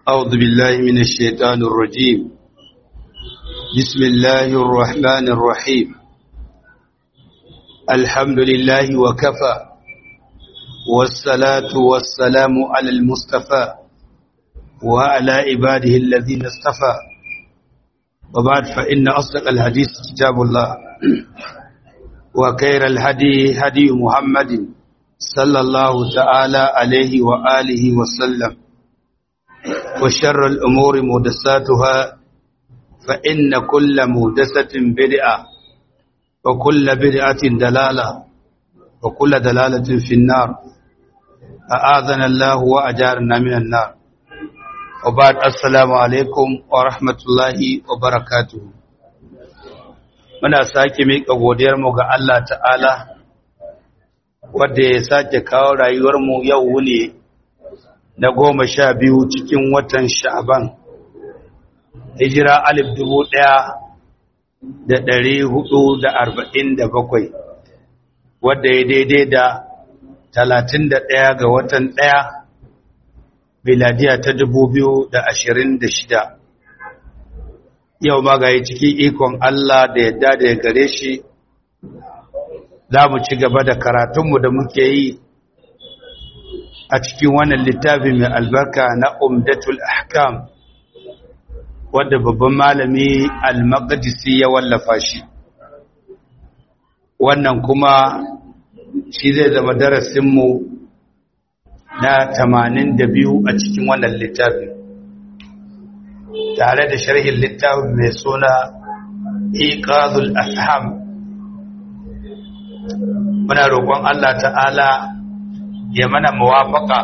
أعوذ بالله من الشيطان الرجيم بسم الله الرحمن الرحيم الحمد لله وكفى والصلاة والسلام على المصطفى وعلى عباده الذين اصطفى وبعد فإن أصدق الحديث كتاب الله وخير الهدي هدي محمد صلى الله تعالى عليه وآله وسلم وشر الأمور مهدساتها فإن كل مهدسة بدعة وكل بدعة دلالة وكل دلالة في النار أعاذنا الله وأجارنا من النار وبعد السلام عليكم ورحمة الله وبركاته muna sake miƙa godiyarmu ga Allah ta'ala wadda ya sake kawo rayuwarmu yau ne na goma sha biyu cikin watan sha'aban hijira alif dubu ɗaya da ɗari hudu da arba'in da bakwai wadda ya daidai da talatin da ɗaya ga watan ɗaya biladiya ta dubu biyu da ashirin da shida yau magaye cikin ikon Allah da yadda da ya gare shi za mu ci gaba da karatunmu da muke yi a cikin wannan littafi mai albarka na umdatul ahkam wadda babban malami al-maqdisi ya wallafa shi wannan kuma shi zai zama darasinmu na 82 a cikin wannan littafi tare da sharhin littafin mai suna iqazul afham muna roƙon Allah ta'ala ya mana muwafaka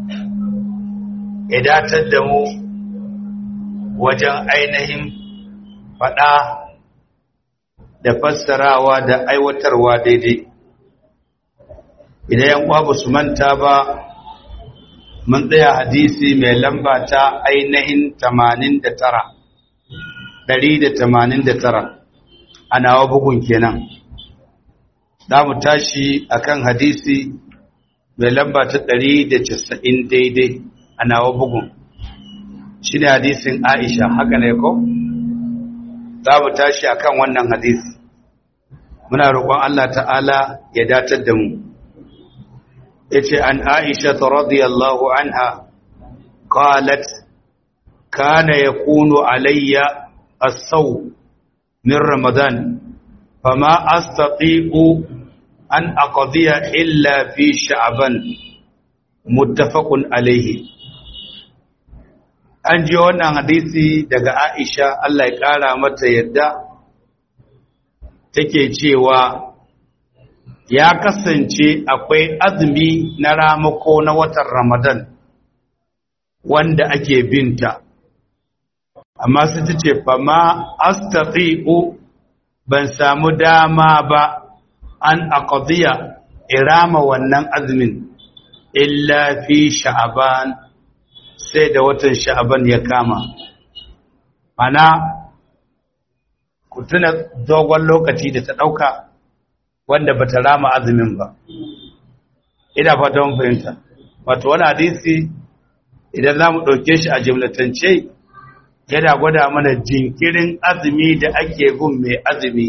ya datar da mu wajen ainihin faɗa da fassarawa da aiwatarwa daidai idan yan uwa su manta ba mun tsaya hadisi mai lamba ta ainihin 89 189 a nawa bugun kenan za mu tashi akan hadisi mai lamba ta ɗari da casa'in daidai a nawa bugun shi ne hadisin aisha haka ne ko? za mu tashi akan wannan hadisi muna roƙon Allah ta'ala ya datar da mu ya ce an aisha ta radiyallahu anha qalat kana yakunu alayya as-saw min ramadan fama astati'u an aqdiya illa fi sha'ban muttafaqun alayhi an ji wannan hadisi daga Aisha Allah ya kara mata yadda take cewa ya kasance akwai azumi na ramako na watan Ramadan wanda ake binta amma sai ta ce fa ma astati'u ban samu dama ba an aqdiya irama wannan azumin illa fi sha'aban sai da watan sha'aban ya kama mana ku tuna dogon lokaci da ta dauka wanda bata rama azumin ba ina fata mun fahimta wato wani hadisi idan zamu dauke shi a jumlatance yana gwada mana jinkirin azumi da ake gun mai azumi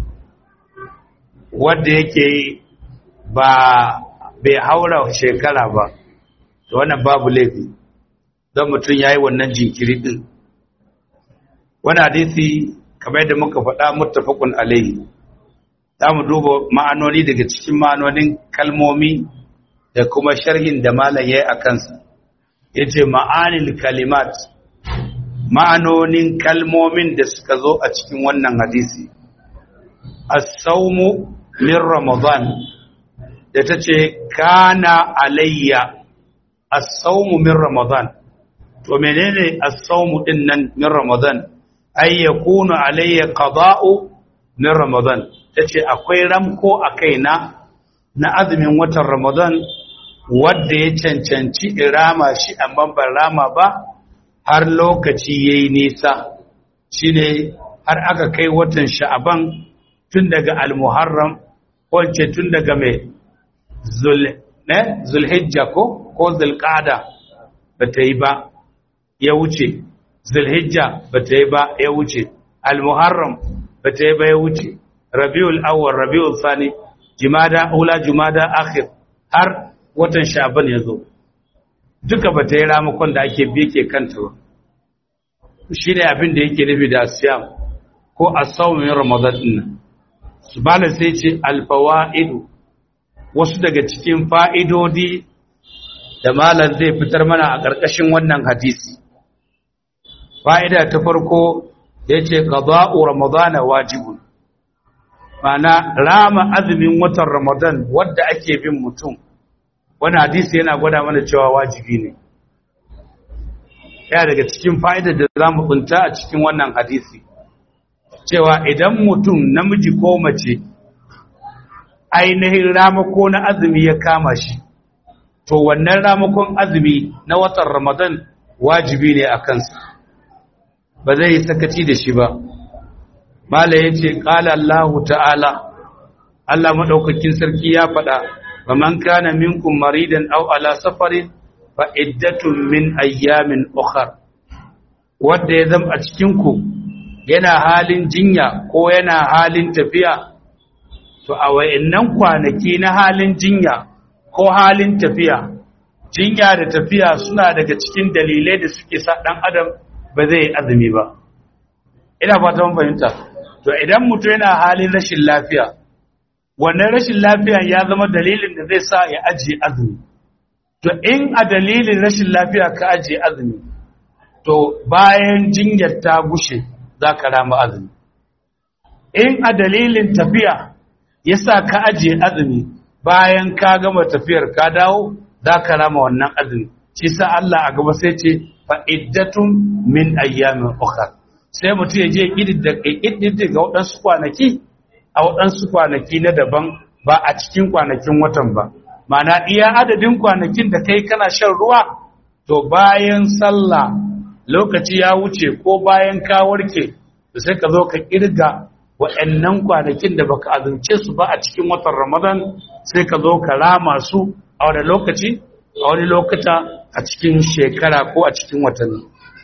wanda yake ba bai haura shekara ba to wannan babu laifi don mutum ya yi wannan jinkiri ɗin wani hadisi kamar yadda muka faɗa muttafaqun alaihi za mu duba ma'anoni daga cikin ma'anonin kalmomi da kuma sharhin da malam ya yi a kansa ya ce ma'anil kalimat ma'anonin kalmomin da suka zo a cikin wannan hadisi as-sawmu min ramadan da ta ce kana alayya as-sawmu min ramadan to menene as-sawmu din nan min ramadan ay yakunu alayya qada'u min ramadan tace akwai ramko a kaina na azumin watan ramadan wanda ya cancanci irama shi amma ban rama ba har lokaci yayi nisa shine har aka kai watan sha'aban tun daga al-muharram ko tun daga mai zul ne zulhijja ko ko zulqa'da ba ta yi ba ya wuce zulhijja ba ta yi ba ya wuce al-muharram ba ta yi ba ya wuce rabiul awwal rabiul thani jumada ula jumada akhir har watan sha'ban ya zo duka ba ta yi ramakon da ake bi ke kanta ba shi ne abin da yake nufi da siyam ko asawmin ramadan din su bala sai ce alfawaidu wasu daga cikin fa'idodi da malam zai fitar mana a ƙarƙashin wannan hadisi fa'ida ta farko ya ce qada'u ramadana wajibun mana rama azumin watan ramadan wadda ake bin mutum wani hadisi yana gwada mana cewa wajibi ne ya daga cikin fa'idar da za mu tsunta a cikin wannan hadisi cewa idan mutum namiji ko mace ainihin ramako na azumi ya kama shi to wannan ramakon azumi na watan ramadan wajibi ne a kansa ba zai yi sakaci da shi ba mala ya ce ƙala allahu ta'ala allah maɗaukakin sarki ya faɗa ba man kana minkum maridan au ala safarin fa iddatun min ayyamin ukhar wanda ya zama a cikin ku yana halin jinya ko yana halin tafiya to a wayannan kwanaki na halin jinya ko halin tafiya jinya da tafiya suna daga cikin dalilai da suke sa dan adam ba zai yi azumi ba ina fata mun fahimta to idan mutum yana halin rashin lafiya wannan rashin lafiya ya zama dalilin da zai sa ya ajiye azumi to in a dalilin rashin lafiya ka ajiye azumi to bayan jinyar ta gushe za ka rama azumi in a dalilin tafiya ya sa ka ajiye azumi bayan ka gama tafiyar ka dawo za ka rama wannan azumi shi sa Allah a gaba sai ce fa'iddatun min ayyamin ukhra sai mutum ya je ƙididdiga ga waɗansu kwanaki a waɗansu kwanaki na daban ba a cikin kwanakin watan ba mana iya adadin kwanakin da kai kana shan ruwa to bayan sallah lokaci ya wuce ko bayan ka warke to sai ka zo ka kirga wa'annan kwanakin da baka azumce su ba a cikin watan Ramadan sai ka zo ka rama su a wani lokaci a wani lokata a cikin shekara ko a cikin watanni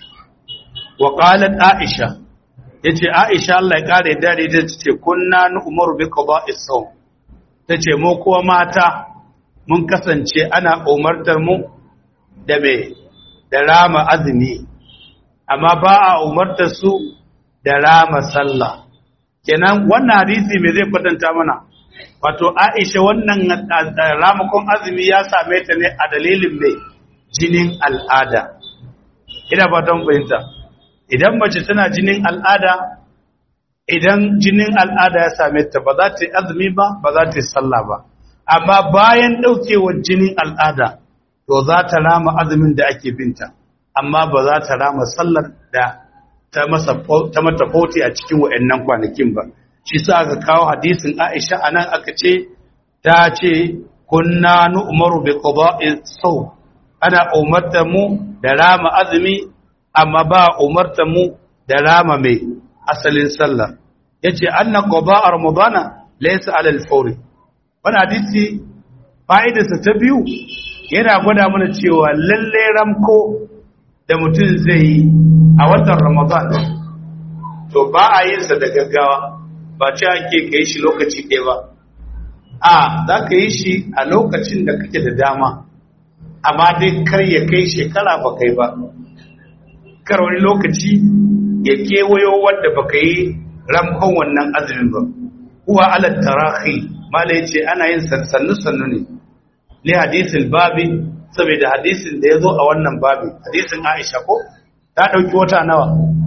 wa qalat aisha yace aisha Allah ya kare da da ce kunna nu umaru bi qada'is sawm tace mu kuwa mata mun kasance ana umartar mu da me da rama azumi amma ba a umartar su da rama sallah kenan wannan hadisi me zai kwatanta mana wato Aisha wannan ramakon azumi ya same ta ne a dalilin mai jinin al'ada ina fatan fahimta idan mace tana jinin al'ada idan jinin al'ada ya same ta ba za ta yi azumi ba ba za ta yi sallah ba amma bayan ɗaukewar jinin al'ada to za ta rama azumin da ake binta amma ba za ta rama sallar da ta mata fauti a cikin wa'annan kwanakin ba shi sa aka kawo hadisin aisha a nan aka ce ta ce kunna nu umaru bi qada'i sau ana umarta mu da rama azumi amma ba umarta mu da rama mai asalin sallah yace anna qada'a ramadana laysa ala al-fawri wani hadisi fa'idarsa ta biyu yana gwada mana cewa lalle ramko da mutum zai yi a watan ramadan to ba a yin sa da gaggawa ba ce ake ka yi shi lokaci ɗaya ba a za ka yi shi a lokacin da kake da dama amma dai kar ya kai shekara ba kai ba kar wani lokaci ya kewayo wadda ba ka yi ramkon wannan azumin ba kuwa ala tarahi mala yace ana yin sannu sannu ne li hadisin babi saboda hadisin da yazo a wannan babi hadisin Aisha ko ta dauki wata nawa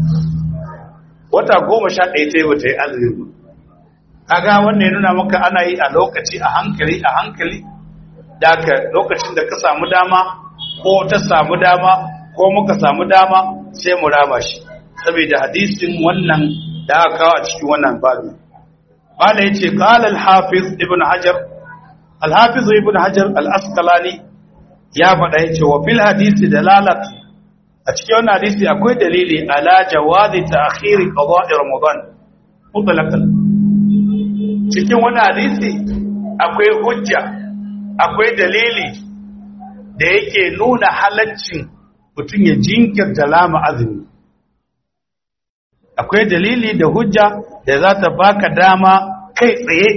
wata 11 ta yi bata yi azumi kaga wannan ya nuna maka ana yi a lokaci a hankali a hankali da ka lokacin da ka samu dama ko ta samu dama ko muka samu dama sai mu rama shi saboda hadisin wannan da aka kawo a cikin wannan babi قال يتي قال الحافظ ابن حجر الحافظ ابن حجر الأسقلاني يا فدا يتي وفي الحديث دلالة أتكي وانا حديث أكوي دليلي على جواز تأخير قضاء رمضان مطلقا cikin wani hadisi akwai hujja akwai dalili da yake nuna halaccin mutum ya jinkirta lama azumi akwai dalili da hujja da za ta baka dama kai tsaye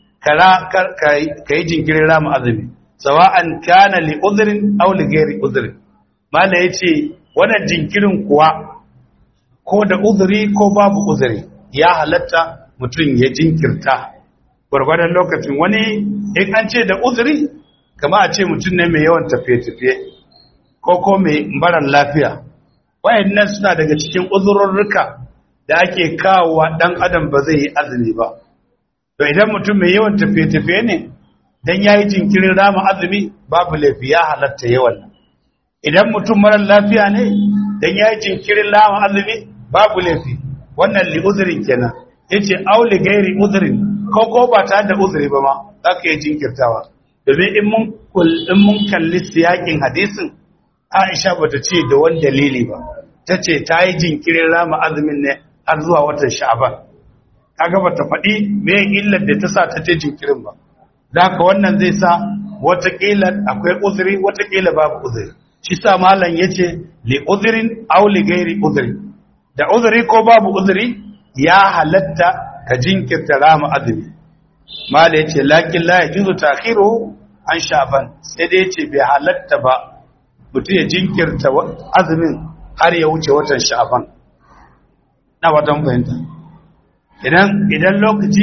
ka yi jinkirin rama azumi sawa'an kana li uzrin aw li ghairi uzrin mala yace wannan jinkirin kuwa ko da uzuri ko babu uzuri ya halatta mutum ya jinkirta gwargwadon lokacin wani in an ce da uzuri kama a ce mutum ne mai yawan tafiye-tafiye ko ko mai marar lafiya wayannan suna daga cikin uzurorruka da ake kawowa dan adam ba zai yi azumi ba to idan mutum mai yawan tafiye-tafiye ne dan yayi jinkirin rama azumi babu laifi ya halatta yawan idan mutum marar lafiya ne dan yayi jinkirin rama azumi babu laifi wannan li uzrin kenan yace auli gairi uzrin ko ko ba tare da uzuri ba ma zaka yi jinkirtawa domin in mun in mun kalli siyakin hadisin Aisha bata ce da wani dalili ba tace ta yi jinkirin rama azumin ne har zuwa watan Sha'ban kaga bata faɗi me illar da ta sa ta ce jinkirin ba da haka wannan zai sa watakila akwai uzuri watakila babu uzuri shi sa malam yace li uzrin aw li ghairi uzri da uzuri ko babu uzuri ya halatta ka jinkirta rama azumi malam yace lakin la yajuzu ta'khiruhu an sha'ban sai dai yace bai halatta ba mutum ya jinkirta azumin har ya wuce watan sha'ban na watan fahimta idan idan lokaci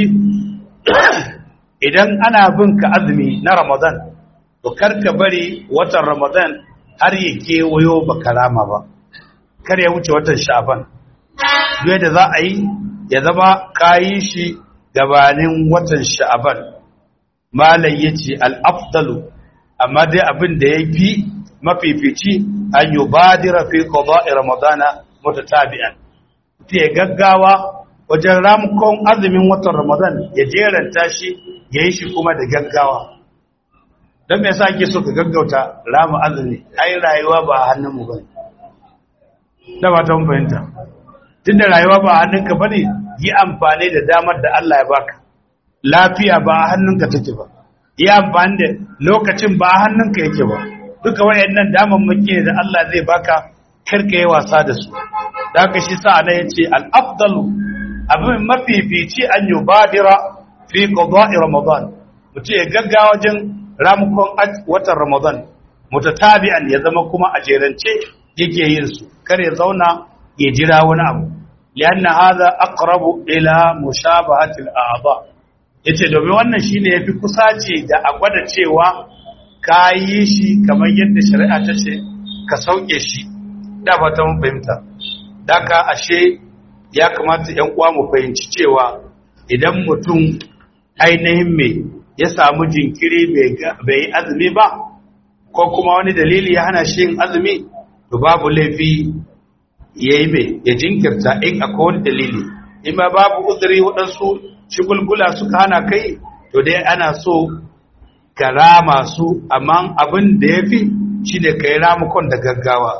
idan ana bin ka azumi na ramadan to karka bari watan ramadan har ya kewayo baka rama ba kar ya wuce watan sha'ban duk da za a yi ya zama kayi shi gabanin watan sha'ban malai yace al-afdalu amma dai abin da yafi mafifici an yubadira fi qada'i ramadana mutatabi'an ta gaggawa wajen ramukon azumin watan ramadan ya jeranta shi ya yi shi kuma da gaggawa don me yasa ake so ka gaggauta rama azumi ai rayuwa ba a hannunmu ba da ba ta fahimta tunda rayuwa ba a hannunka ba ne yi amfani da damar da Allah ya baka lafiya ba a hannunka take ba yi amfani da lokacin ba a hannunka yake ba duka wayannan damammaki ne da Allah zai baka karka yi wasa da su da haka shi sa na yace al-afdalu abin mafifici an yi badira fi qada'i ramadan mutum ya gaggawa wajen ramukon watan ramadan mutatabi'an ya zama kuma a jerance yake yin su kar ya zauna ya jira wani abu lianna hadha aqrabu ila mushabahati al-a'dha yace domin wannan shine yafi kusaci da a gwada cewa ka yi shi kamar yadda shari'a ta ce ka sauke shi da ba ta mun fahimta daka ashe ya kamata ‘yan uwa mu fahimci cewa idan mutum ainihin mai ya samu jinkiri bai yi azumi ba ko kuma wani dalili ya hana shi yin azumi to babu laifi ya yi mai ya jinkirta in akwai wani dalili in ma babu uzuri waɗansu shigulgula suka hana kai to dai ana so ka rama su amma abin da ya fi shi da ka yi ramukon da gaggawa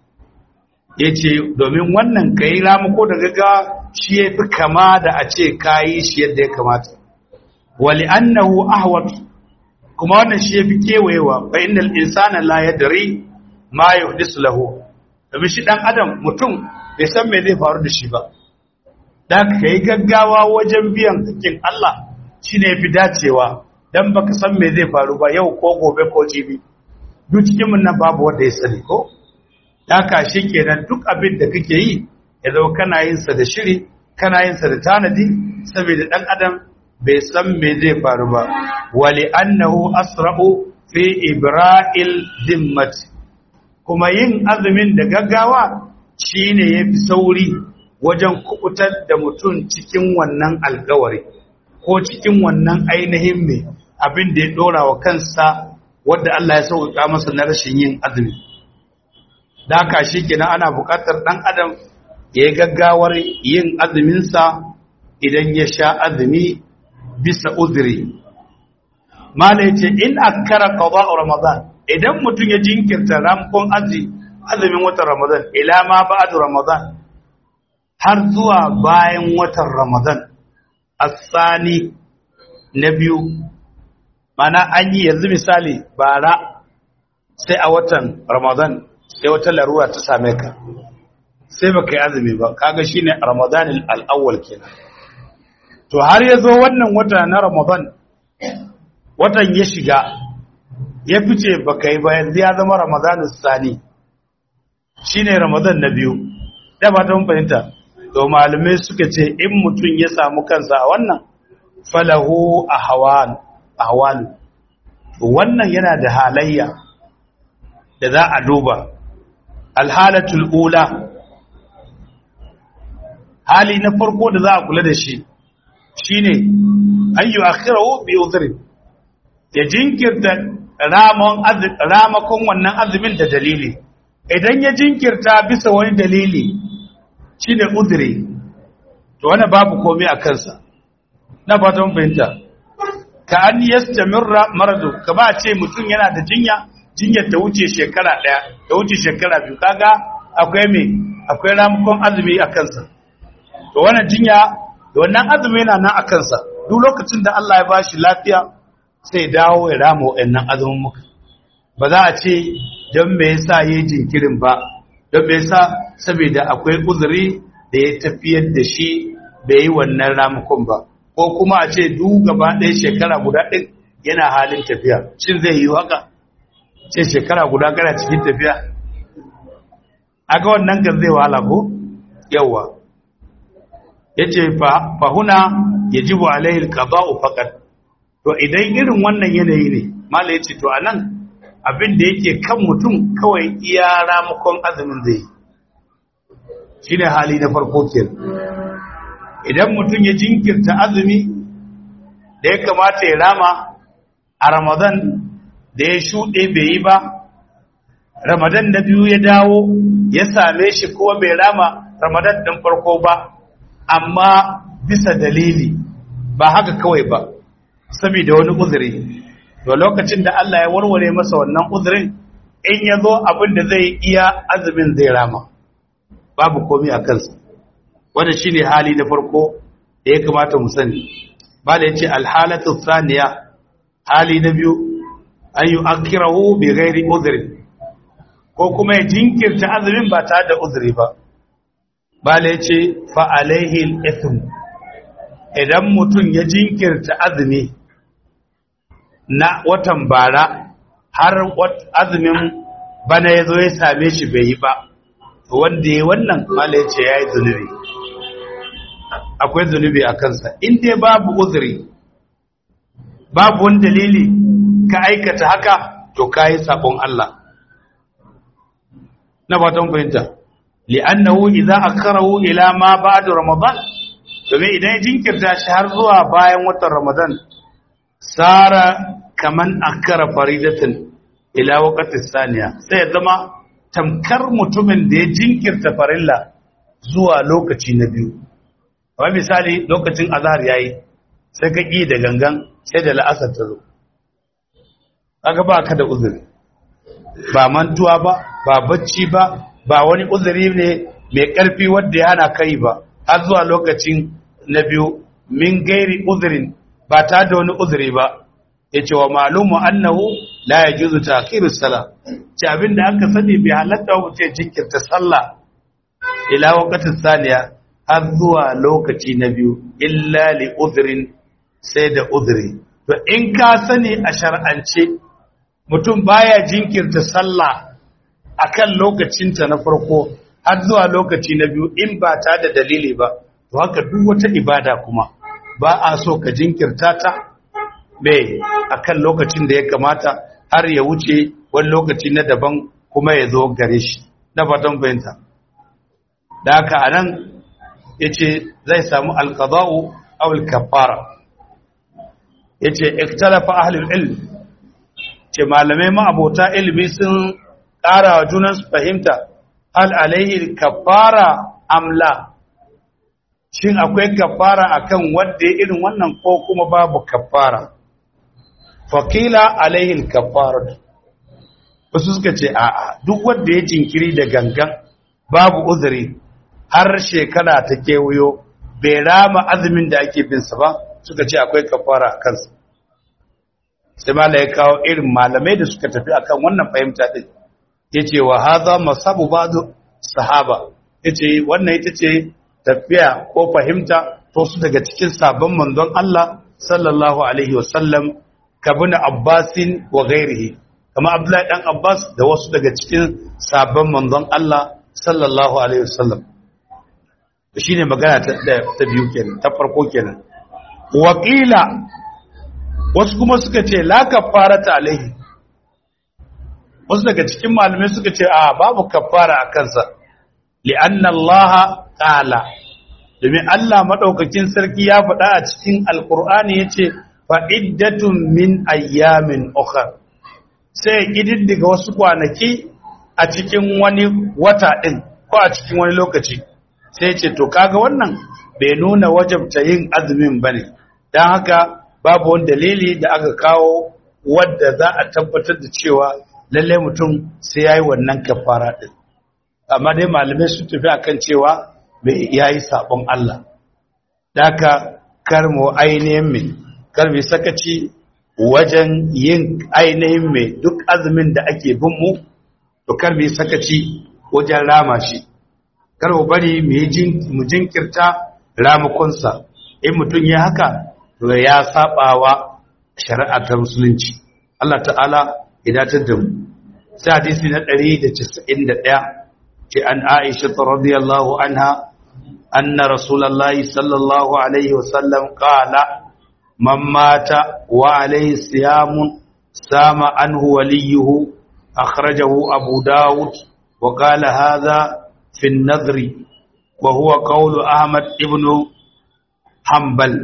ya ce domin wannan ka yi ramuko da gaggawa shi ya fi kama da a ce ka yi shi yadda ya kamata wali annahu ahwat kuma wannan shi ya fi kewayewa fa innal insana la yadri ma yuhdisu lahu domin shi dan adam mutum bai san me zai faru da shi ba da ka yi gaggawa wajen biyan hakkin Allah shine yafi dacewa dan baka san me zai faru ba yau ko gobe ko jibi duk cikin mun nan babu wanda ya sani ko haka shi kenan duk abin da kake yi ya zo kana yin sa da shiri kana yin sa da tanadi saboda dan adam bai san me zai faru ba wali annahu asra'u fi ibra'il dimmat kuma yin azumin da gaggawa shine yafi sauri wajen kubutar da mutum cikin wannan alkawari ko cikin wannan ainihin me abin da ya dora wa kansa wanda Allah ya sauka masa na rashin yin azumi da haka shi kenan ana buƙatar ɗan adam ya yi gaggawar yin azuminsa idan ya sha azumi bisa uzuri mala yace in akkara qada'u ramadan idan mutum ya jinkirta ramkon azumin watan ramadan ila ma ba'du ramadan har zuwa bayan watan ramadan asani na biyu mana an yi yanzu misali bara sai a watan ramadan sai wata larura ta same ka sai baka yi azumi ba kaga shine ramadan al-awwal kenan to har yazo wannan wata na ramadan watan ya shiga ya fice baka yi ba yanzu ya zama ramadan sani shine ramadan na biyu da ba ta fahimta to malamai suka ce in mutum ya samu kansa a wannan falahu ahwal ahwal wannan yana da halayya da za a duba alhalatul ula hali na farko da za a kula da shi shine ayyu akhirahu bi udhri ya jinkirta ramon ramakon wannan azumin da dalili idan ya jinkirta bisa wani dalili shine udhri to wannan babu komai a kansa na fatan fahimta ka an yastamirra maradu ka ba ce mutum yana da jinya jinyar ta wuce shekara daya ta wuce shekara biyu kaga akwai me akwai ramukon azumi a kansa to wannan jinya da wannan azumi yana nan a kansa duk lokacin da Allah ya bashi lafiya sai dawo ya rama wannan azumin muka ba za a ce don me yasa yayi jinkirin ba don me yasa saboda akwai uzuri da ya tafiyar da shi bai yi wannan ramukon ba ko kuma a ce duk gaba ɗaya shekara guda ɗin yana halin tafiya shin zai yi haka ce shekara guda kana cikin tafiya aga wannan kan zai wahala ko yawa yace fa huna yajibu alaihi alqada'u faqat to idan irin wannan yanayi ne mala yace to anan abin da yake kan mutum kawai iya ramukon azumin zai shine hali na farko kenan idan mutum ya jinkirta azumi da ya kamata ya rama a ramadan da ya shuɗe bai yi ba ramadan na biyu ya dawo ya same shi kuma bai rama ramadan ɗin farko ba amma bisa dalili ba haka kawai ba saboda wani uzuri to lokacin da Allah ya warware masa wannan uzurin in ya zo abin da zai iya azumin zai rama babu komai a kansa wanda shine hali na farko da ya kamata mu sani ba da yace alhalatu thaniya hali na biyu an yu'akkirahu bi ghairi udhri ko kuma ya jinkirta azumin ba tare da uzuri ba ba da yace fa alaihi al-ithm idan mutum ya jinkirta azumi na watan bara har azumin bana ya zo ya same shi bai yi ba wanda ya wannan mala ya ce ya yi zunubi akwai zunubi a kansa in dai babu uzuri babu wani dalili ka aikata haka to ka yi sabon Allah na fatan fahimta li'annahu idza akharahu ila ma ba'da ramadan domin idan ya jinkirta shi har zuwa bayan watan ramadan sara kaman akara faridatan ila waqti saniya sai ya zama tamkar mutumin da ya jinkirta farilla zuwa lokaci na biyu kamar misali lokacin azhar yayi sai ka ƙi da gangan sai da la'asar ta zo kaga ba ka da uzuri ba mantuwa ba ba bacci ba ba wani uzuri ne mai ƙarfi wanda ya hana kai ba har zuwa lokacin na biyu min gairi uzurin ba ta da wani uzuri ba ya ce wa malumu annahu la ya juzu takiru sala ce abinda aka sani bai halatta wa mutum jinkirta sallah ila waqtin saniya har zuwa lokaci na biyu illa li uzrin sai da uzuri to in ka sani a shar'ance mutum baya jinkirta sallah akan lokacinta na farko har zuwa lokaci na biyu in ba ta da dalili ba to haka duk wata ibada kuma ba a so ka jinkirta ta mai akan lokacin da ya kamata har ya wuce wani lokaci na daban kuma ya zo gare shi na fatan bayanta da haka anan ya ce zai samu alkaza'u awul kafara ya ce iktalafa ahlul ilm ce malamai ma'abota ilimi sun ƙara wa junansu fahimta hal alaihi kafara amla shin akwai kafara akan wanda irin wannan ko kuma babu kafara fakila alaihi kafara wasu suka ce a'a duk wanda ya jinkiri da gangan babu uzuri har shekara ta kewayo bai rama azumin da ake binsa ba suka ce akwai kafara a kansa sai mala ya kawo irin malamai da suka tafi akan wannan fahimta din yace wa hadha masabu ba'd sahaba yace wannan ita ce tafiya ko fahimta to su daga cikin sabon manzon Allah sallallahu alaihi wasallam kabin Abbasin wa ghairihi kama Abdullahi dan Abbas da wasu daga cikin sabon manzon Allah sallallahu alaihi wasallam shine magana ta ta biyu kenan ta farko kenan waqila wasu kuma suka ce la kafarata alaihi wasu daga cikin malamai suka ce a babu kafara a kansa li'anna Allah qala domin Allah madaukakin sarki ya faɗa a cikin alqur'ani yace fa iddatun min ayyamin ukhra sai kididdiga wasu kwanaki a cikin wani wata din ko a cikin wani lokaci sai ce to kaga wannan bai nuna wajabta yin azumin bane dan haka babu wani dalili da aka kawo wadda za a tabbatar da cewa lallai mutum sai ya yi wannan kafara ɗin amma dai malamai sun tafi akan cewa ya yi saɓon Allah daga karmo ainihin mai karmi sakaci wajen yin ainihin mai duk azumin da ake bin mu to karmi sakaci wajen rama shi karmo bari mu jinkirta ramakonsa in mutum ya haka to ya saɓawa shari'a ta musulunci Allah ta'ala idatar da mu sai hadisi na 191 ce an Aisha radiyallahu anha anna rasulullahi sallallahu alaihi wasallam qala man mata wa alaihi siyamun sama anhu waliyuhu akhrajahu abu daud wa qala hadha fi an-nadri wa huwa qawlu ahmad ibn hanbal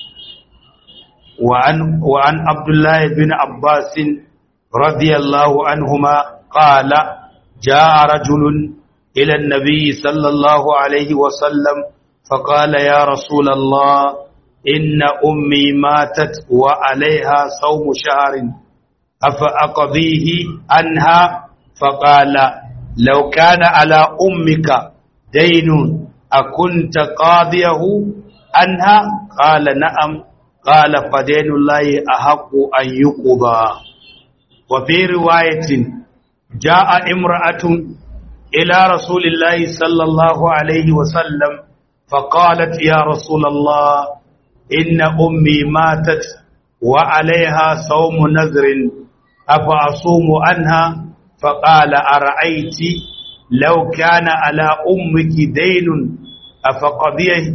وعن وعن عبد الله بن عباس رضي الله عنهما قال جاء رجل إلى النبي صلى الله عليه وسلم فقال يا رسول الله إن أمي ماتت وعليها صوم شهر أفأقضيه عنها فقال لو كان على أمك دين أكنت قاضيه عنها قال نعم قال فدين الله أحق أن يقضى وفي رواية جاء امرأة إلى رسول الله صلى الله عليه وسلم فقالت يا رسول الله إن أمي ماتت وعليها صوم نذر أفأصوم عنها فقال أرأيت لو كان على أمك دين أفقضيه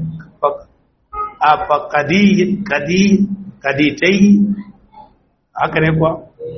أفقديه قديه قديتيه هكذا يقول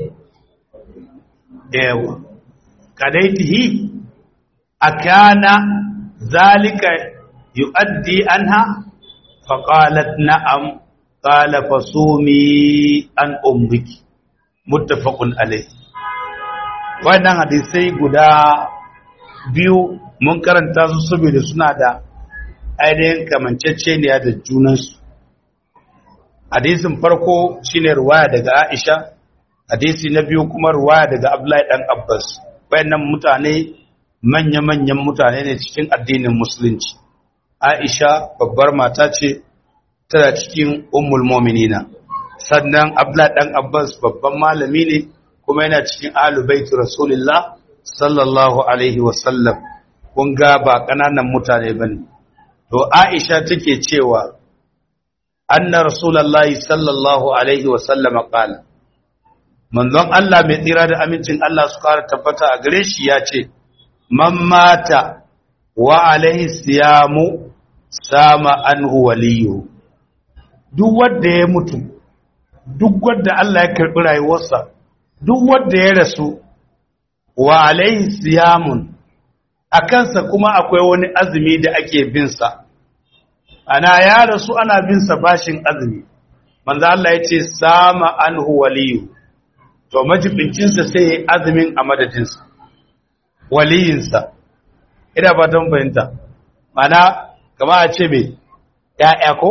yawa kadaitihi akana zalika yuaddi anha faqalat na'am qala fasumi an ummiki muttafaqun alayhi wannan hadisai guda biyu mun karanta su saboda suna da ainihin kamanceceniya da junansu hadisin farko shine ruwaya daga Aisha hadisi na biyu kuma ruwaya daga Abdullahi dan Abbas wayannan mutane manya-manyan mutane ne cikin addinin musulunci Aisha babbar mata ce tana cikin ummul mu'minina sannan Abdullahi dan Abbas babban malami ne kuma yana cikin ahlul bait rasulullah sallallahu alaihi wasallam kun ga ba kananan mutane bane to Aisha take cewa anna rasulullahi sallallahu alaihi wasallam qala manzon Allah mai tsira da amincin Allah su kara tabbata a gare shi ya ce man mata wa alaihi siyamu sama anhu waliyu duk wanda ya mutu duk wanda Allah ya karbi rayuwarsa duk wanda ya rasu wa alaihi siyamun a kansa kuma akwai wani azumi da ake bin sa ana ya rasu ana bin sa bashin azumi manzo Allah ya ce sama anhu waliyu to majibincinsa sai ya yi azumin a madadinsa waliyinsa ina ba don bayanta mana kama a ce mai ya'ya ko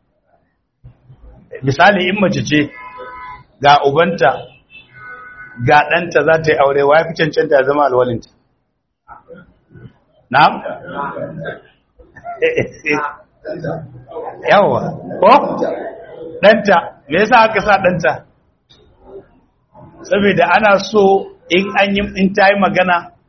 misali in mace ce ga ubanta ga ɗanta za ta yi aure wa ya fi cancanta ya zama alwalinta na? yawa ko? ɗanta me yasa aka sa ɗanta saboda ana so in an yi in ta yi magana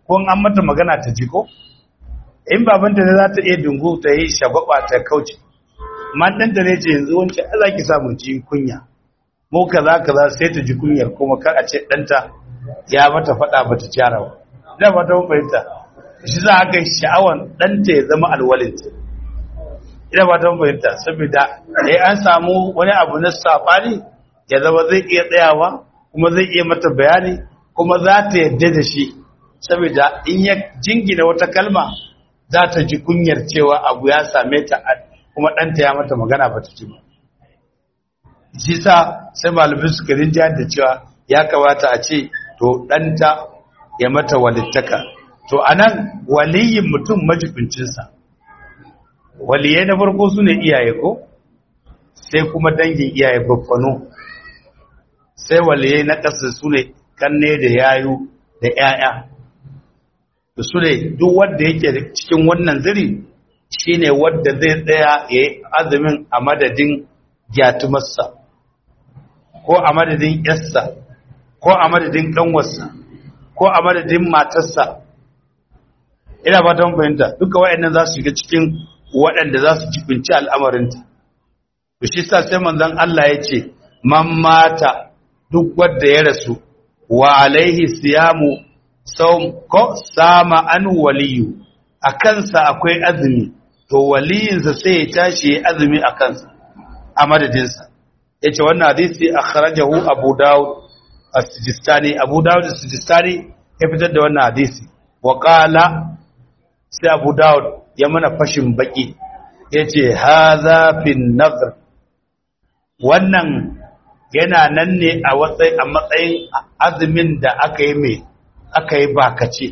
ko an mata magana ta ji ko in babanta ne za ta iya dungu ta yi shagwaba ta kauce man ɗanta ne ce yanzu wancan za ki samu ji kunya mu kaza kaza sai ta ji kunyar kuma kar a ce ɗanta ya mata faɗa ba ta kyara ba da ba ta fahimta shi za a kai sha'awan ɗanta ya zama alwalinta ina ba ta fahimta saboda eh an samu wani abu na safari ya zama zai iya tsayawa kuma zai iya mata bayani kuma za ta yadda da shi saboda in ya jingina wata kalma za ta ji kunyar cewa abu ya same ta kuma ɗanta ya mata magana ba ta ci ba shi sa sai malamai suka rinja da cewa ya kamata a ce to ɗanta ya mata walittaka to anan waliyin mutum majibincinsa waliyai na farko su ne iyaye ko sai kuma dangin iyaye baffano sai waliyai na ƙasa su ne kanne da yayu da 'ya'ya da su ne duk wanda yake cikin wannan ziri shine wanda zai tsaya ya yi azumin a madadin gyatumarsa ko a madadin yarsa ko a madadin ƙanwarsa ko a madadin matarsa ina ba ta fahimta duka waɗannan za su shiga cikin waɗanda za su jibinci al'amarinta to shi sa sai manzon Allah ya ce man mata duk wanda ya rasu wa alaihi siyamu saum ko sama an waliyu a kansa akwai azumi to waliyinsa sai ya tashi ya azumi a kansa a madadinsa ya ce wannan hadisi a kharajahu abu dawud as-sijistani abu dawud as-sijistani ya fitar da wannan hadisi wa qala sai abu dawud ya mana fashin baki ya ce haza fin nazar wannan yana nan ne a matsayin azumin da aka yi mai aka yi bakace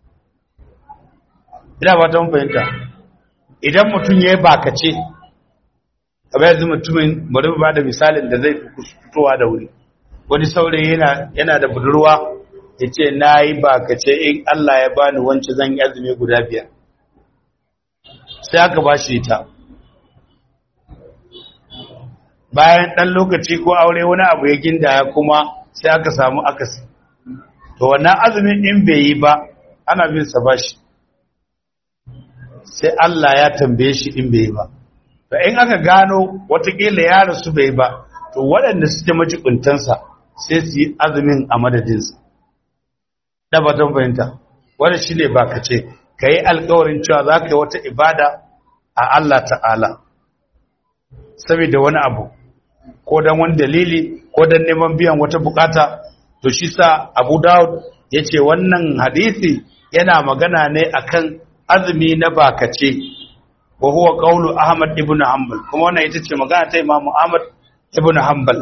ina ba ta fahimta idan mutum ya yi bakace kamar yanzu mutumin bari ba da misalin da zai fitowa da wuri wani saurayi yana da budurwa ya ce na yi bakace in Allah ya bani wancan zan yi azumi guda biyar sai aka ba shi ta bayan ɗan lokaci ko aure wani abu ya gindaya kuma sai aka samu akasi to wannan azumin in bai yi ba ana bin sa bashi sai Allah ya tambaye shi in bai yi ba to in aka gano watakila ya rasu bai ba to waɗanda suke majibuntansa sai su yi azumin a madadinsa da ba don fahimta wanda shi ne ba ka ce ka yi alkawarin cewa za ka yi wata ibada a Allah ta'ala saboda wani abu ko don wani dalili ko don neman biyan wata bukata to shi sa abu dawud ya ce wannan hadisi yana magana ne akan azumi na bakace wa huwa qawlu ahmad ibn hanbal kuma wannan ita ce magana ta imamu ahmad ibn hanbal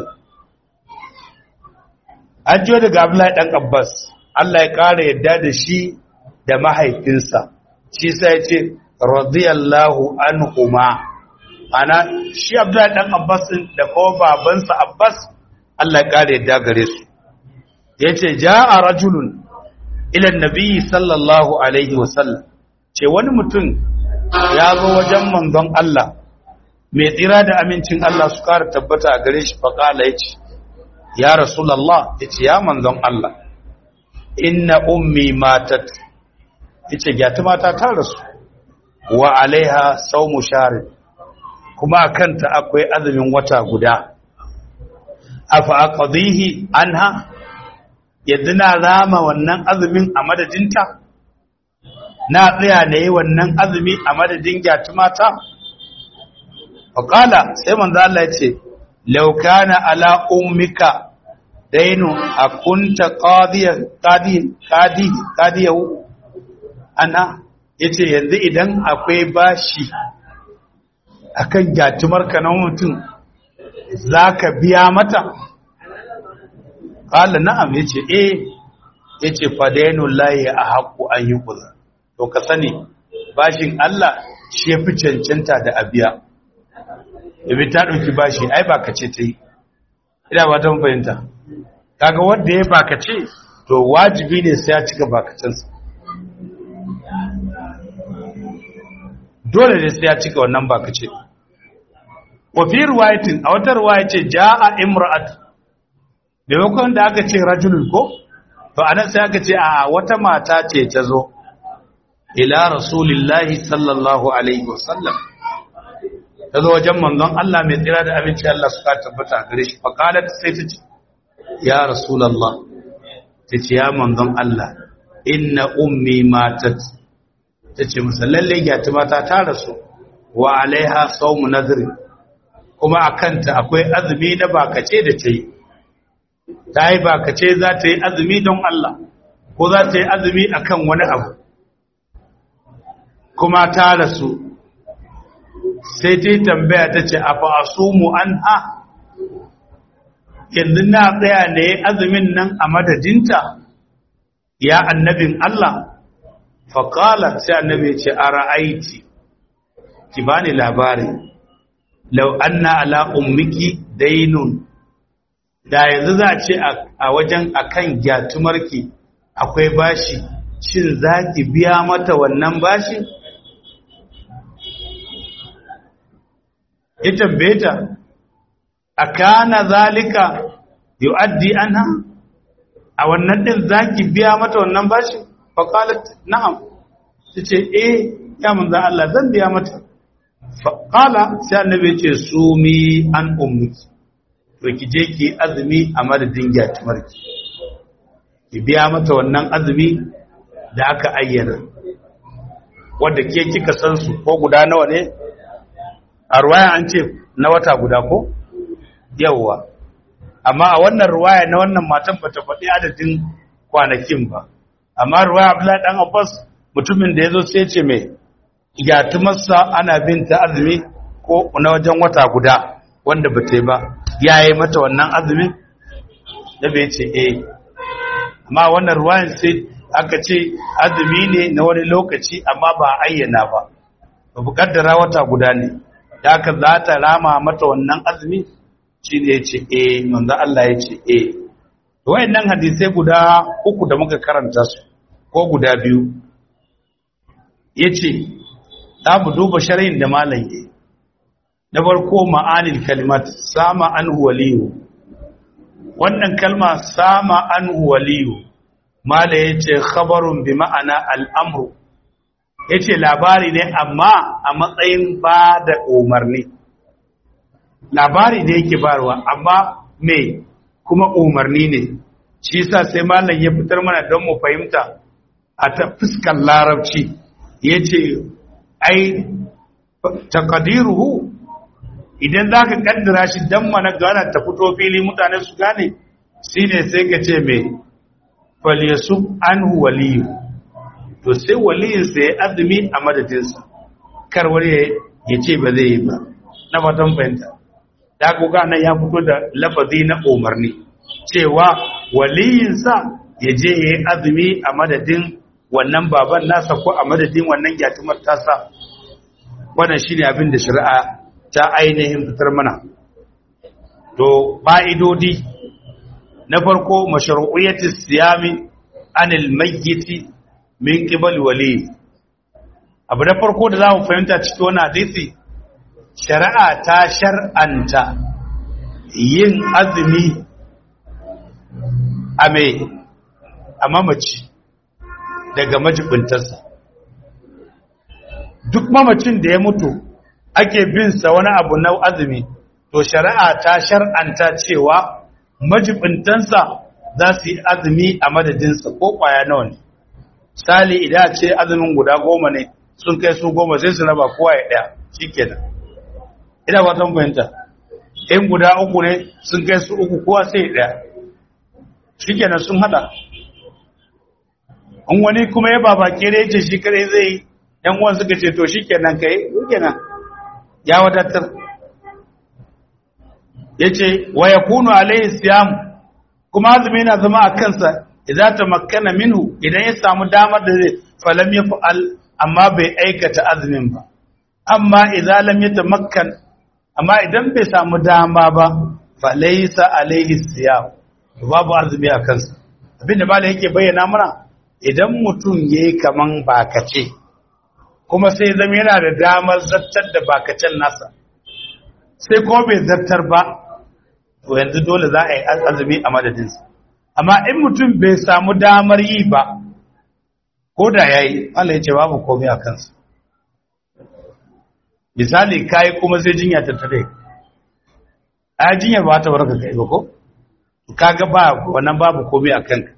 an jiyo daga abdullahi dan abbas Allah ya ƙara yadda da shi da mahaifinsa shi sai ya ce radiyallahu anhuma ana shi abdullahi dan abbas da kuma babansa abbas Allah ya ƙara yadda gare su yace jaa rajulun ila annabi sallallahu alaihi wasallam ce wani mutum ya zo wajen manzon Allah mai tsira da amincin Allah su ƙara tabbata a gare shi faƙala ya ce ya rasulallah ya ce ya manzon Allah inna ummi matat ya ce gyata mata ta rasu wa alaiha saumu shari kuma a kanta akwai azumin wata guda afa aqdihi anha yanzu na rama wannan azumin a madadinta na tsaya na yi wannan azumi a madadin gyatu mata faƙala sai manzo Allah ya ce laukana ala ummika dainu a kunta ƙadiyahu ana ya ce yanzu idan akwai bashi akan gyatumarka na mutum za ka biya mata ƙala na'am ya ce eh ya ce fadainun layi a haƙo an yi ƙuza to ka sani bashin Allah shi ya fi cancanta da abiya ibi ta ɗauki bashi ai ba ka ce ta yi ina ba ta fahimta kaga wanda ya baka ce to wajibi ne sai ya cika bakacinsa dole ne sai ya cika wannan bakace wa fi riwayatin a wata riwaya ce jaa imra'at maimakon da aka ce rajulun ko to anan sai aka ce a wata mata ce ta zo ila rasulillahi sallallahu alaihi wasallam ta zo wajen manzon Allah mai tsira da abinci Allah suka tabbata gare shi faqalat sai ta ce ya rasulullah ta ce ya manzon Allah inna ummi matat ta ce masa lalle gyati mata ta rasu wa alaiha sawmu nadri kuma akanta akwai azumi na bakace da ta yi ta yi bakace za ta yi azumi don Allah ko za ta yi azumi akan wani abu kuma ta rasu sai ta tambaya ta ce a fa'asumu an ha yanzu na tsaya da ya azumin nan a madadinta ya annabin Allah faƙala sai annabi ce a ra'aiti ki ba ni labari lau anna ala ummiki dainun da yanzu za a ce a wajen akan gyatumarki akwai bashi shin za ki biya mata wannan bashi ita beta a kana zalika yu'addi anha a wannan din zaki biya mata wannan bashi fa qalat na'am tace eh ya manzo Allah zan biya mata fa qala sai annabi ce sumi an ummuki to ki je ki azumi a madadin gyatumarki ki biya mata wannan azumi da aka ayyana wanda ke kika san su ko guda nawa ne a ruwaya an ce na wata guda ko yawwa amma a wannan ruwaya na wannan matan bata faɗi adadin kwanakin ba amma ruwaya Abdullahi dan Abbas mutumin da yazo sai ce mai gyatumarsa ana binta azumi ko na wajen wata guda wanda bata yi ba yayi mata wannan azumin da bai ce eh amma wannan ruwayan sai aka ce azumi ne na wani lokaci amma ba ayyana ba ba bukaddara wata guda ne da aka za ta rama mata wannan azumi shi ne ya ce e manzo Allah ya ce e wayannan hadisai guda uku da muka karanta su ko guda biyu yace za mu duba sharhin da malam yi na farko ma'anil kalimat sama anhu waliyu wannan kalma sama anhu waliyu mala yace khabarun bi ma'ana al'amru yace labari ne amma a matsayin ba da umarni labari ne yake barwa amma me kuma umarni ne shi yasa sai malam ya fitar mana don mu fahimta a ta fuskar larabci yace ai taqdiruhu idan zaka kaddara shi dan mana gana ta fito fili mutane su gane shine sai ka ce me falyasub anhu waliyu to sai waliyinsa ya azumi a madadinsa kar wani ya ce ba zai yi ba na fatan fahimta da kuka nan ya fito da lafazi na umarni cewa waliyinsa ya je ya yi azumi a madadin wannan baban nasa ko a madadin wannan gyatumar tasa wannan shi ne abin da shari'a ta ainihin fitar mana to fa'idodi na farko masharu'iyyatis siyami anil mayyiti min qibal wali abu da farko da zamu fahimta cikin wannan hadisi shari'a ta shar'anta yin azumi a me a mamaci daga majibintarsa duk mamacin da ya mutu ake bin sa wani abu na azumi to shari'a ta shar'anta cewa majibintansa za su yi azumi a madadinsa ko kwaya nawa ne sali idan ce azumin guda goma ne sun kai su goma sai su raba kowa ya ɗaya shi kenan ina ba tan fahimta in guda uku ne sun kai su uku kowa sai ɗaya shi kenan sun haɗa in wani kuma ya baba kere ce shi kare zai yi yan uwan suka ce to shi kenan kai shi kenan ya wadatar ya ce wa ya kunu alaihi siyam kuma azumi na zama a kansa idan ta makana minhu idan ya samu damar da zai falam ya fa'al amma bai aikata azumin ba amma idan lam ya tamakkan amma idan bai samu dama ba falaisa alaihi siyam babu azumi a kansa abinda malai yake bayyana mana idan mutum yayi kaman bakace kuma sai zama yana da damar zartar da bakacen nasa sai kuma bai zartar ba to yanzu dole za a yi azumi a madadinsa amma in mutum bai samu damar yi ba ko da ya yi Allah ya ce babu komai a kansa misali kayi kuma sai jinya ta tare a jinyar ba ta barka kai ba ko kaga ba wannan babu komai a kanka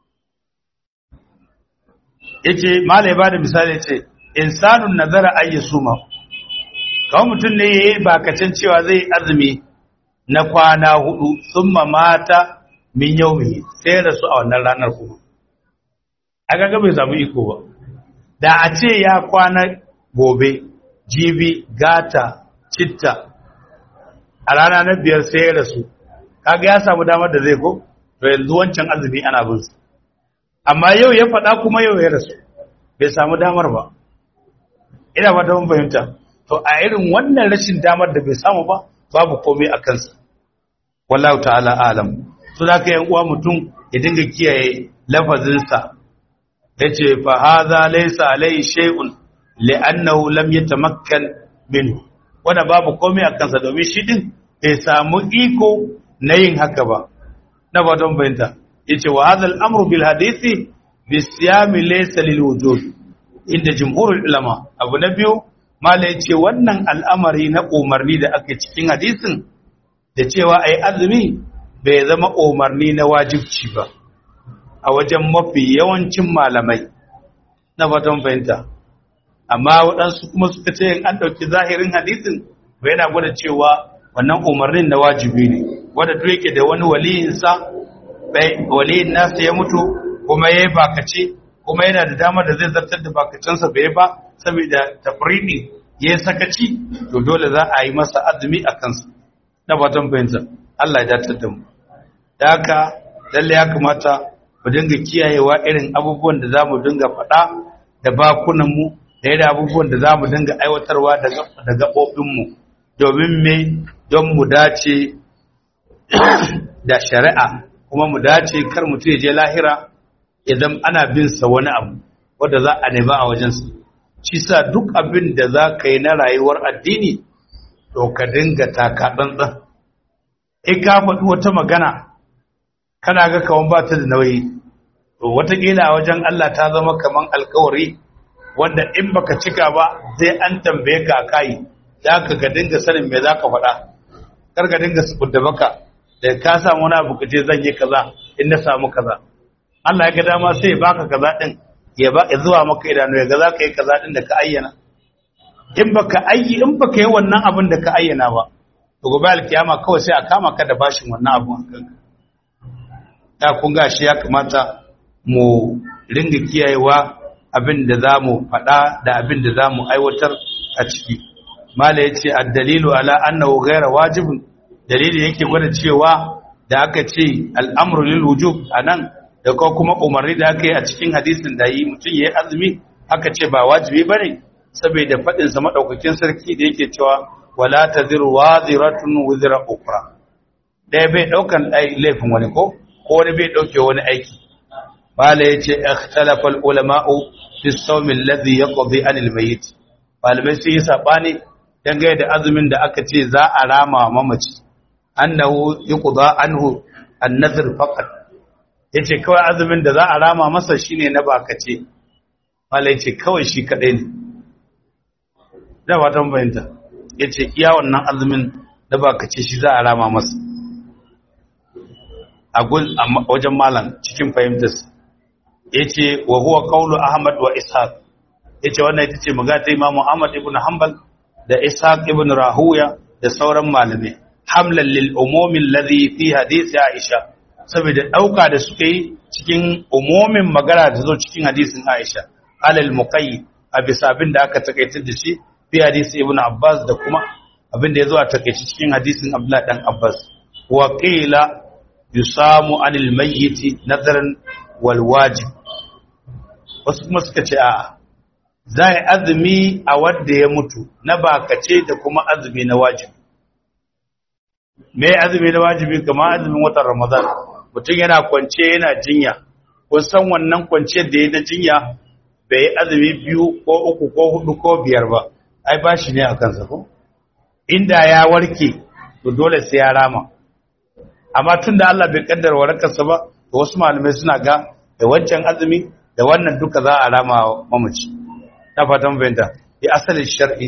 yace malai ba da misali yace insanun nazara ayyusuma kawai mutum ne yayi bakacin cewa zai azumi na kwana hudu summa mata min yaumi sai rasu a wannan ranar kuma aka ga bai samu iko ba da a ce ya kwana gobe jibi gata citta a rana na biyar sai ya rasu kaga ya samu damar da zai ko to yanzu wancan azumi ana bin su amma yau ya faɗa kuma yau ya rasu bai samu damar ba ina fata mun fahimta to a irin wannan rashin damar da bai samu ba babu komai a kansa wallahu ta'ala alam so da ka yan uwa mutum ya dinga kiyaye lafazinsa yace fa hadha laysa alayhi shay'un li'annahu lam yatamakkan minhu wanda babu komai a kansa domin shi din bai samu iko na yin haka ba na fatan fahimta yace wa hadha al-amru bil hadisi bi siyami laysa lil wujud inda jumhurul ulama abu na biyu mala yace wannan al'amari na umarni da ake cikin hadisin da cewa ai azumi bai zama umarni na wajibci ba a wajen mafi yawancin malamai na fatan fahimta amma waɗansu kuma suka ce an ɗauki zahirin hadisin bai yana gwada cewa wannan umarnin na wajibi ne wadda duk yake da wani waliyinsa waliyin nasa ya mutu kuma ya yi bakace kuma yana da damar da zai zartar da bakacensa bai ba saboda tafridi ya yi sakaci to dole za a yi masa azumi a kansa na fatan fahimta Allah ya datar da mu da haka lalle ya kamata mu dinga kiyayewa irin abubuwan da za mu dinga faɗa da bakunanmu da yadda abubuwan da za mu dinga aiwatarwa da gaɓoɓinmu domin me don mu dace da shari'a kuma mu dace kar mutum ya je lahira idan ana bin sa wani abu wanda za a nema a wajensa shi sa duk abin da za ka yi na rayuwar addini to ka dinga taka tsantsan in ka faɗi wata magana kana ga kawan ba ta da nauyi to watakila a wajen Allah ta zama kaman alkawari wanda in baka cika ba sai an tambaye ka a kai za ka ga dinga sanin me za ka faɗa kar ka dinga subudda baka da ka samu wani abu kace zan yi kaza in na samu kaza Allah ya ga dama sai ya baka kaza din ya ba ya zuwa maka idanu ya ga za ka yi kaza din da ka ayyana in baka ayyi in baka yi wannan abin da ka ayyana ba to gobe alkiyama kawai sai a kama ka da bashin wannan abun a kanka ta kun ga shi ya kamata mu ringa kiyayewa abin da za mu faɗa da abin da za mu aiwatar a ciki mala ya ce a dalilu ala annahu gaira wajibin dalili yake gwada cewa da aka ce al'amru lil wujub anan da ko kuma umarni da aka yi a cikin hadisin da yi mutum ya yi azumi aka ce ba wajibi bane saboda faɗin sa madaukakin sarki da yake cewa wala taziru waziratun wizra ukra ɗaya bai ɗaukan laifin wani ko ko wani bai ɗauke wani aiki bala ya ce ikhtalafa ulama'u fi sawmi alladhi yaqdi anil mayyit malamai sun yi sabani dangane da azumin da aka ce za a rama mamaci annahu yuqda anhu an-nadhr faqat yace kawai azumin da za a rama masa shine na bakace malai ce kawai shi kadai ne da watan bayanta yace iya wannan azumin da bakace shi za a rama masa a wajen malam cikin fahimtarsa yace wa huwa qawlu ahmad wa ishaq yace wannan ita ce magata imamu ahmad ibn hanbal da ishaq ibn rahuya da sauran malamai hamlan lil umumi alladhi fi hadisi aisha saboda dauka da suka yi cikin umumin magana da zo cikin hadisin aisha alal muqayyid a bisa abin da aka takaitar da shi fi hadisi ibn abbas da kuma abin da ya zo a takaice cikin hadisin abdullah dan abbas wa qila yusamu anil mayyit nadaran wal wajib wasu kuma suka ce a'a za a azumi a wadda ya mutu na bakace da kuma azumi na wajibi me azumi na wajibi kamar azumin watan ramadan mutum yana kwance yana jinya kun san wannan kwanciyar da ya na jinya bai azumi biyu ko uku ko hudu ko biyar ba ai ba shi ne a kansa ko inda ya warke to dole sai ya rama amma tun da Allah bai kaddara warakarsa ba to wasu malamai suna ga da wancan azumi da wannan duka za a rama mamaci na fatan fahimta ya asalin shar'i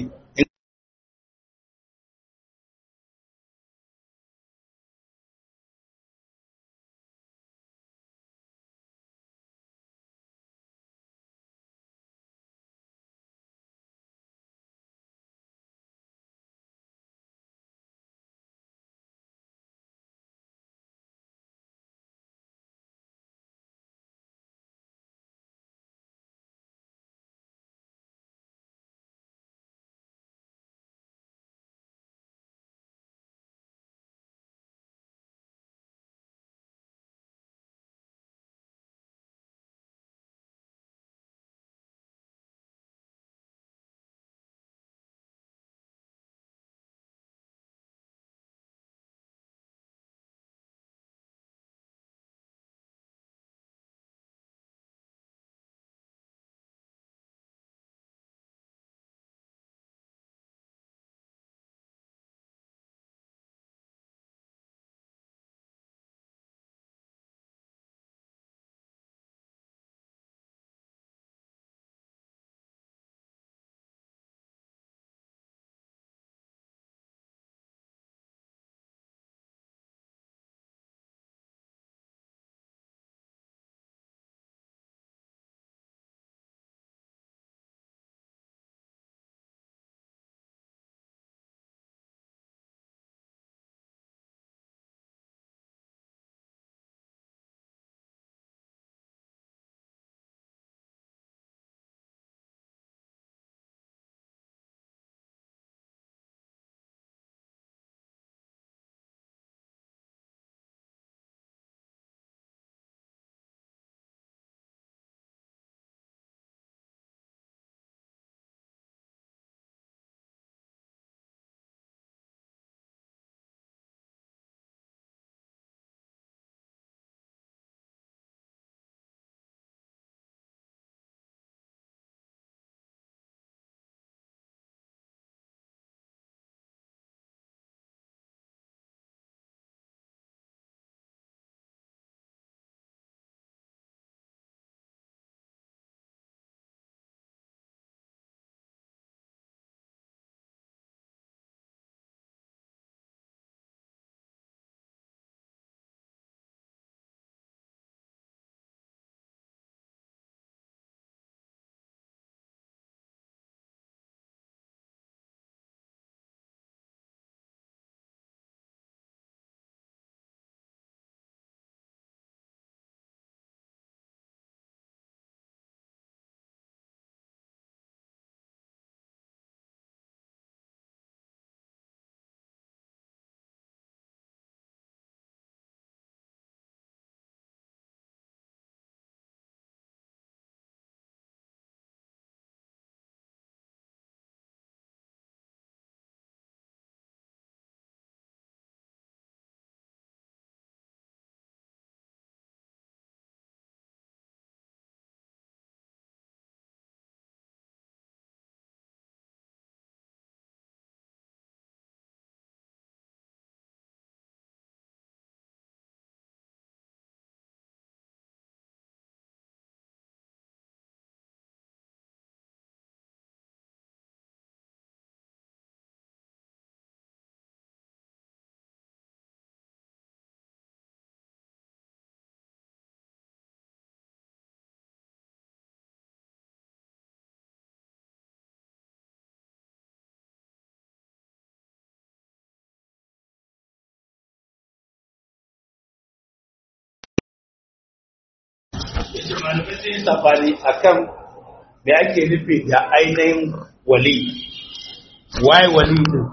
yace malamai sun yi sabani akan me ake nufi da ainihin wali waye wali din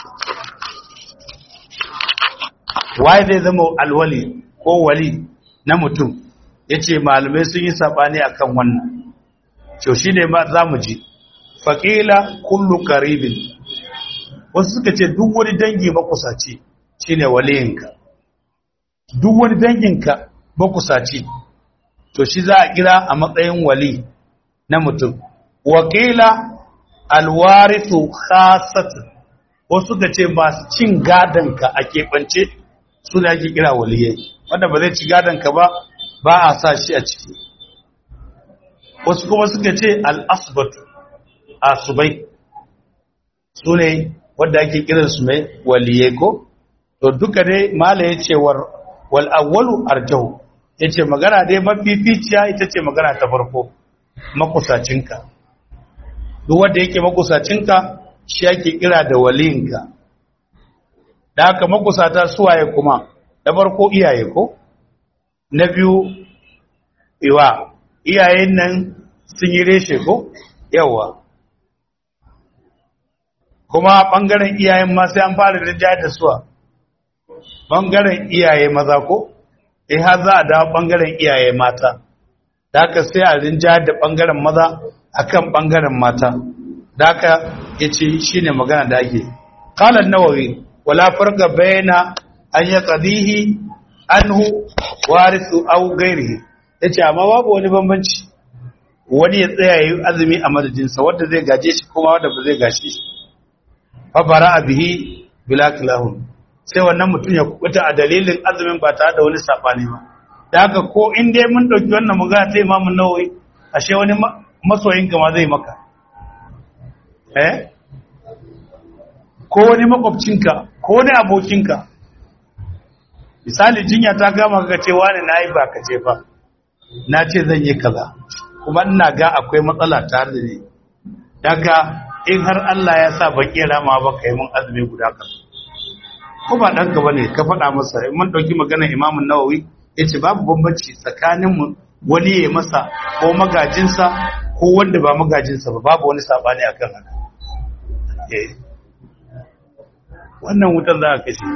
waye zai zama alwali ko wali na mutum yace malamai sun yi sabani akan wannan to shine ma zamu ji faqila kullu qaribin wasu suka ce duk wani dangi makusaci shine waliyinka duk wani danginka makusaci to shi za a kira a matsayin wali na mutum wakila alwarithu khasatan wasu suka ce masu cin gadonka a keɓance su da ake kira waliyai wanda ba zai ci gadonka ba ba a sa shi a ciki wasu kuma suka ce al'asbatu asubai su ne wadda ake kiransu mai waliye ko to duka dai mala ya ce wal'awwalu arjahu ya ce magana dai mafificiya ita ce magana ta farko makusacinka duk wanda yake makusacinka shi ake kira da waliyinka da haka makusata suwaye kuma da farko iyaye ko na biyu iwa iyayen nan sun yi reshe ko yawa kuma ɓangaren iyayen ma sai an fara rinjaya da suwa ɓangaren iyaye maza ko eh har za a dawo ɓangaren iyaye mata da haka sai a rinjaya da ɓangaren maza akan ɓangaren mata da haka ya ce shi ne magana da ake kalan nawawi wala farga bayana an ya qadihi anhu warisu aw ghairihi yace amma babu wani bambanci wani ya tsaya yi azumi a madadinsa wanda zai gaje shi kuma wanda ba zai gashi shi fa bara'a bihi bila kilahun sai wannan mutum ya kubuta a dalilin azumin ba tare da wani sabani ba da haka ko in dai mun dauki wannan magana ta Imam Nawawi ashe wani masoyin ka ma zai maka eh ko wani makwabcinka ko wani abokinka misali jinya ta gama ka ce wani nayi ba ka ce ba na ce zan yi kaza kuma ina ga akwai matsala tare da ni daga in har Allah ya sa ban iya rama ba kai mun azumi guda kan ko ba ɗanka ba ne ka faɗa masa in mun ɗauki maganar imamun nawawi ya ce babu bambanci tsakanin mu wani ya masa ko magajinsa ko wanda ba magajinsa ba babu wani saɓani a kan haka eh wannan wutan za a kashe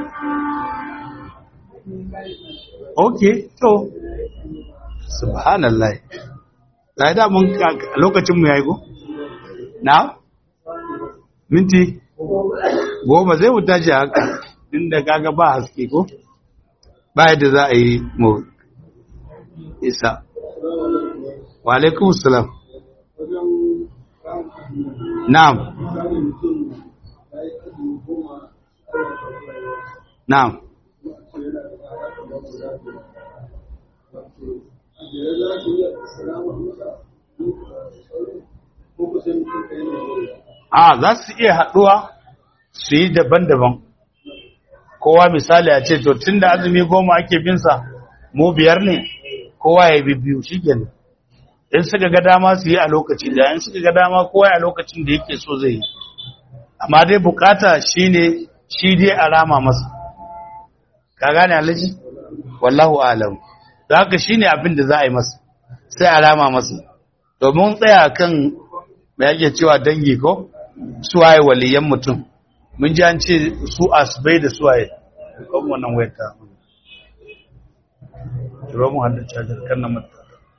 ok to subhanallah ga da mun lokacin mu yayi go na minti goma zai mu tashi haka inda kaga ba haske ko ba yadda za a yi mu isa wa alaikum salam na'am na'am a za su iya haɗuwa su yi daban-daban kowa misali a ce to tun da azumi goma ake binsa mu biyar ne kowa ya bi biyu shi in suka ga dama su yi a lokaci da in suka ga dama kowa a lokacin da yake so zai yi amma dai bukata shi ne shi dai a rama masa ka gane alaji wallahu alam da haka shi ne abin da za a yi masa sai a rama masa domin tsaya kan mai yake cewa dangi ko suwaye waliyan mutum mun ji an ce su asibai da suwaye kan wannan wayar ta kiro mu hannun cajar kan na mata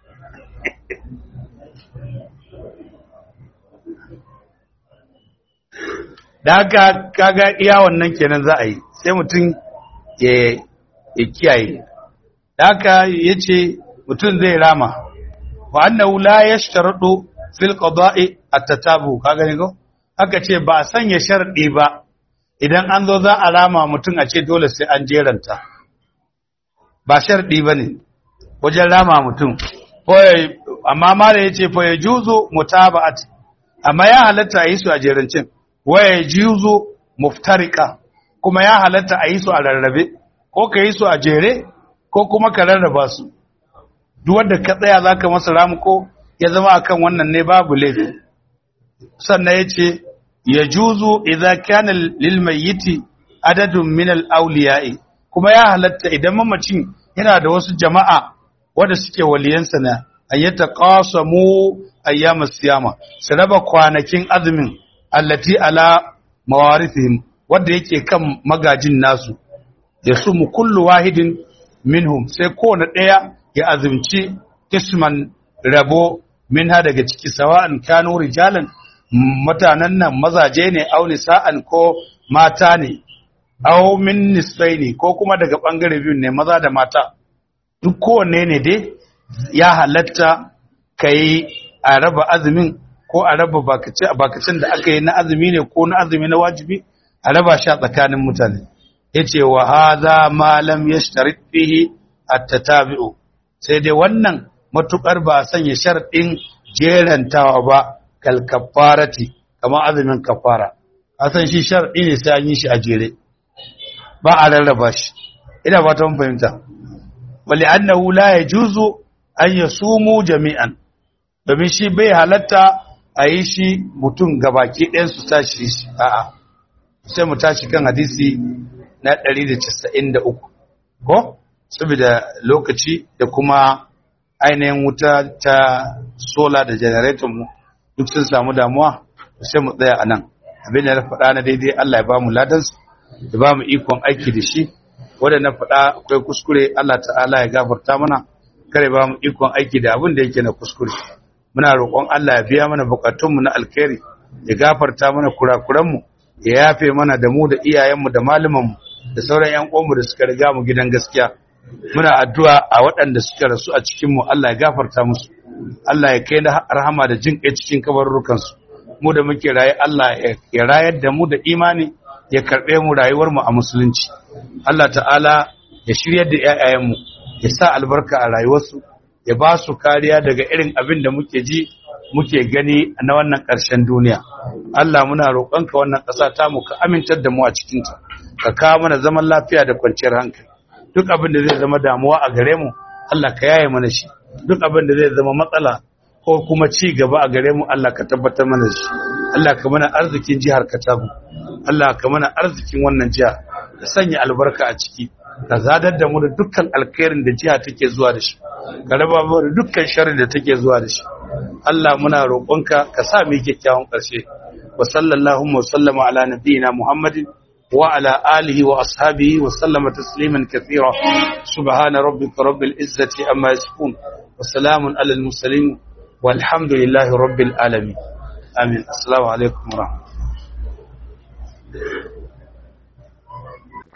da haka kaga iya wannan kenan za a yi sai mutum ya kiyaye da haka ya ce mutum zai rama wa annahu la yashtaradu fil qada'i at-tatabu kaga ne ko aka ce ba a sanya sharɗi ba idan an zo za a rama mutum a ce dole sai an jeranta ba sharɗi ba ne wajen rama mutum amma mara ya ce fa ya juzo mutaba'at amma ya halatta a yi su a jerancin wa ya juzo muftarika kuma ya halatta a yi su a rarrabe ko ka yi su a jere ko kuma ka rarraba su duk wanda ka tsaya za ka masa ramu ko ya zama akan wannan ne babu laifi sannan ya ce ya juzu idza kana lil mayyiti adadun min al awliya'i kuma ya halatta idan mamacin yana da wasu jama'a wanda suke waliyansa na ayyata qasamu ayyama siyama su raba kwanakin azumin allati ala mawarithihim wanda yake kan magajin nasu ya sumu kullu wahidin minhum sai kowane ɗaya ya azumci kisman rabo minha daga ciki sawa'an kanu rijalan mutanen nan mazaje ne au nisa'an ko mata ne au min nisfaini ko kuma daga bangare biyu ne maza da mata duk kowanne ne dai ya halatta kai a raba azumin ko a raba bakacin da aka yi na azumi ne ko na azumi na wajibi a raba shi a tsakanin mutane yace wa hadha ma lam yashtarit fihi at-tatabi'u sai dai wannan matukar ba a sanya sharɗin jerantawa ba kal kafarati kamar azumin kafara a san shi sharɗi ne sai an yi shi a jere ba a rarraba shi ina fata mun fahimta wali annahu la yajuzu an yasumu jami'an domin shi bai halatta a yi shi mutum gabaki ɗayan su tashi shi a'a sai mu tashi kan hadisi na 193 ko saboda lokaci da kuma ainihin wuta ta sola da generator mu duk sun samu damuwa sai mu tsaya a nan abin da na faɗa na daidai Allah ya ba mu ladansu ya ba mu ikon aiki da shi wanda na faɗa akwai kuskure Allah ta'ala ya gafarta mana kare ba mu ikon aiki da abin da yake na kuskure muna roƙon Allah ya biya mana bukatunmu na alkhairi ya gafarta mana kurakuranmu ya yafe mana da mu da iyayenmu da malamanmu da sauran ƴan uwanmu da suka riga mu gidan gaskiya muna addu'a a waɗanda suka rasu a cikin mu Allah ya gafarta musu Allah ya kai na rahama da jin kai cikin kabarurrukansu mu da muke raye Allah ya rayar da mu da imani ya karɓe mu rayuwar mu a musulunci Allah ta'ala ya shiryar da ƴaƴayenmu ya sa albarka a rayuwarsu ya ba su kariya daga irin abin da muke ji muke gani na wannan ƙarshen duniya Allah muna roƙonka wannan ƙasa ta mu ka amintar da mu a cikinta ka kawo mana zaman lafiya da kwanciyar hankali duk abin da zai zama damuwa a gare mu Allah ka yaye mana shi duk abin da zai zama matsala ko kuma ci gaba a gare mu Allah ka tabbatar mana shi Allah ka mana arzikin jihar Katago Allah ka mana arzikin wannan jiha ka sanya albarka a ciki ka zadar da mu da dukkan alkhairin da jiha take zuwa da shi ka raba mu da dukkan sharri da take zuwa da shi Allah muna roƙonka ka sa mu kyakkyawan ƙarshe wa sallallahu wa sallama ala nabiyyina Muhammadin wa ala alihi wa ashabihi wa sallama tasliman kathira subhana rabbika rabbil izzati amma yasifun wa salamun alal mursalin والحمد لله رب العالمين آمين السلام عليكم ورحمة الله